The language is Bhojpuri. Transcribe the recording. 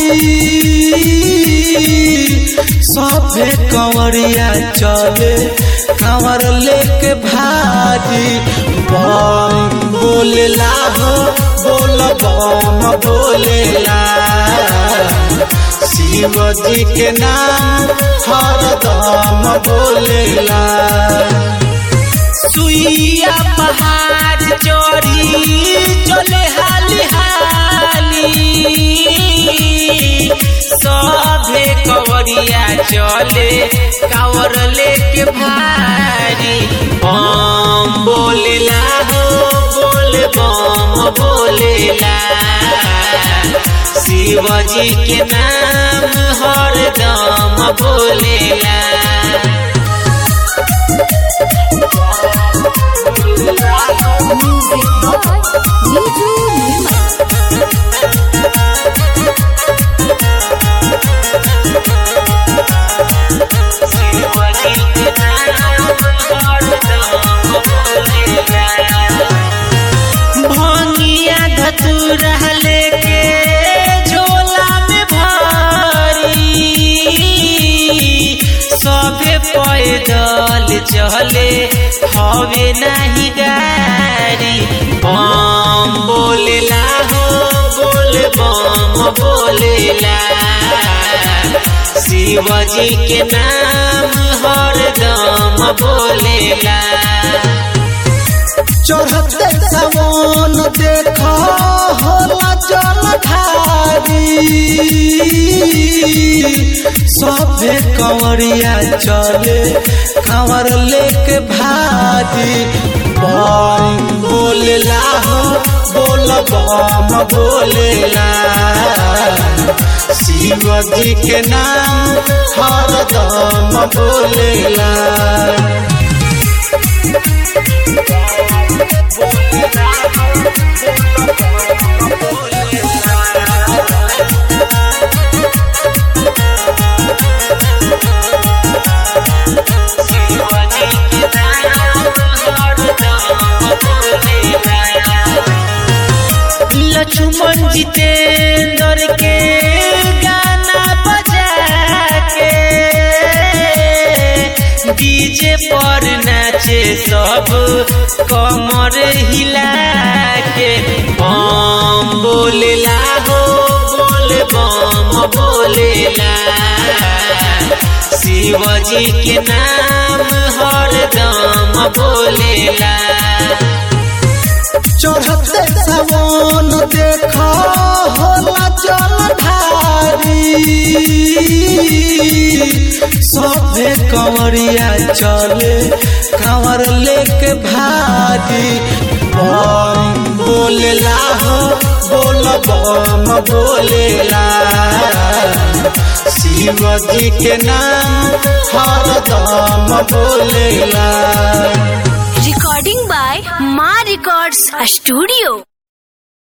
सभे कंवरिया चले कंवर लेके भारी बम बोलेला हो बोल बम बोलेला शिव जी के नाम हरदम बोलेला सुइया पहाड़ चोरी चले हाली हाली सभे कवरिया चले कावर लेके भारी बम बोलेला हो बोल बम बोलेला शिव जी के नाम हरदम बोलेला Music by Niju Nirmal. भंगिया धतुरा लेके झोला में भरी सभे पैदल चले हवे नहीं गाड़ी बम बोलेला हो बोल बम बोलेला शिव जी के नाम हरदम बोलेला चढ़ते सवन देख होला जल धारी सभे कंवरिया चले कंवर लेके भारी बम बोलेला हो बोल बम बोलेला शिव जी के नाम हरदम बोलेला लक्ष्मण जितेंद्र के गाना बजा के डीजे पर नाचे सब कमर हिला के बम बोलेला हो बोल बम बोलेला शिव जी के नाम हरदम बोलेला चढ़ते सवन देख होला जल धारी सभे कंवरिया चले कंवर लेके भारी बम बोलेला हो बोल बम बोलेला शिव जी के नाम हरदम बोलेला Recording by Ma Records Studio.